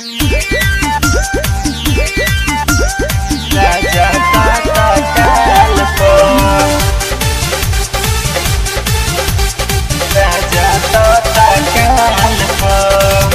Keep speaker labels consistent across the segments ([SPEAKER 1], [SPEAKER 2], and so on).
[SPEAKER 1] राजा ताता काल पर राजा ताता काल पर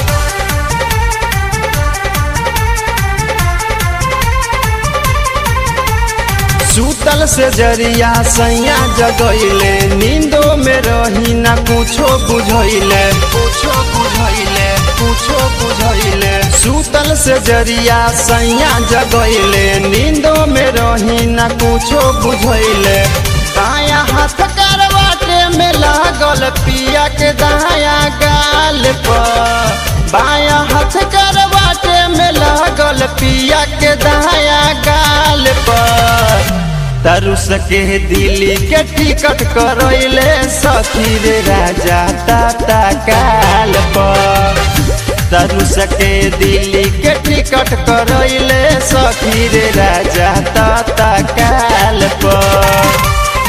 [SPEAKER 1] सूतल से जरिया सैया जगैले नींदो में रही ना कुछो बुझैले कुछो बुझैले कुछो बुझैले सूतल से जरिया सैया जगैले नींदो में रही ना कुछो बुझैले दाया हाथ करवाटे में लागल पिया के दाया गाल पर बाया हाथ करवाटे में लागल पिया के दाया गाल पर तरुस के दिल्ली के टिकट करैले सखी रे राजा ताता काल पर तरुस के दिल्ली के टिकट करैले सखी रे राजा ताता काल पर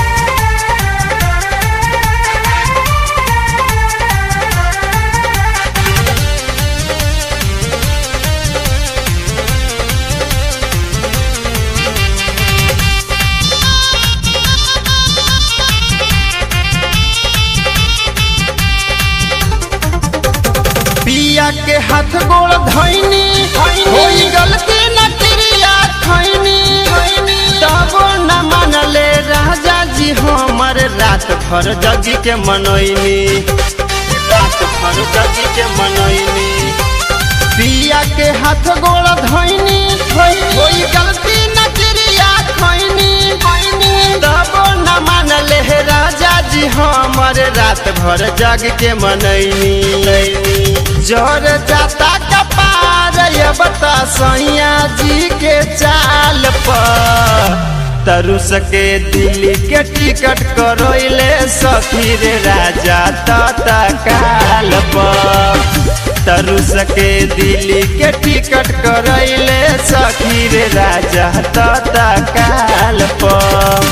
[SPEAKER 1] पिया के हाथ गोड़ धैनी होई गलती न क्रिया खैनी तब न मानले राजा जी हमर रात भर जगी के मनैनी रात भर जगी के मनैनी पिया के हाथ गोड़ धैनी होई गलती न क्रिया खैनी तब न मानले राजा जी हमर रात भर जग के मनैनी जर जाता कपार ये बता सैया जी के चाल पर तरुस के दिल्ली के टिकट करैले सखी रे राजा तता काल पर तरुस के दिल्ली के टिकट करैले सखी रे राजा तता काल पर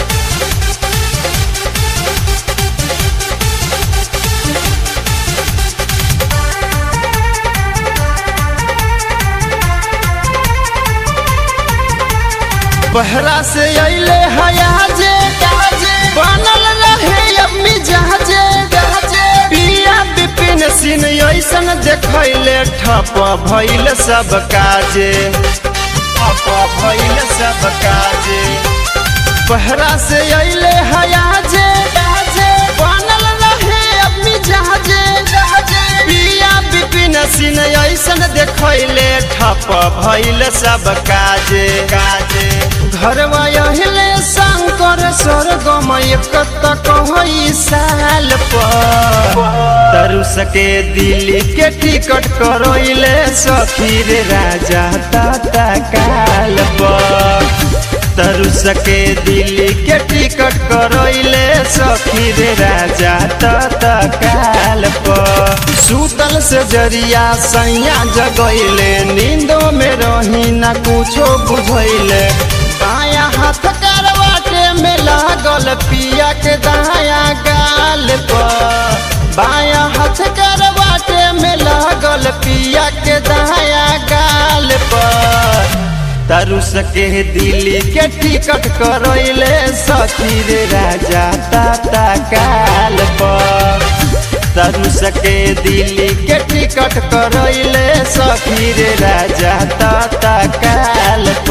[SPEAKER 1] बहरा से अइले हयाजे बनल रहे अम्मी जहाजे पिया विपिन सिन ऐसन देखैले ठप भइल सब काजे ठप भइल सब काजे बहरा से अइले हयाजे बनल रहे अम्मी जहाजे पिया विपिन सिन ऐसन देखैले ठप भइल सब काजे काजे घरवा अहिले शङ्कर स्वर्गम एक कहई साल पर तरुस के दिल्ली के टिकट करैले सखी रे राजा ताता काल पर तरुस के दिल्ली के टिकट करैले सखी रे राजा ताता काल पर सूतल से जरिया सैया जगैले नींदो में रही ना कुछो बुझैले बाया हाथ करवाटे में लागल पिया के दाया गाल पर बाया हाथ करवाटे में लागल पिया के दाया गाल पर तरुस के दिल्ली के टिकट करैले सखी रे राजा ताता काल पर तरुस के दिल्ली के टिकट करैले सखी रे राजा ताता काल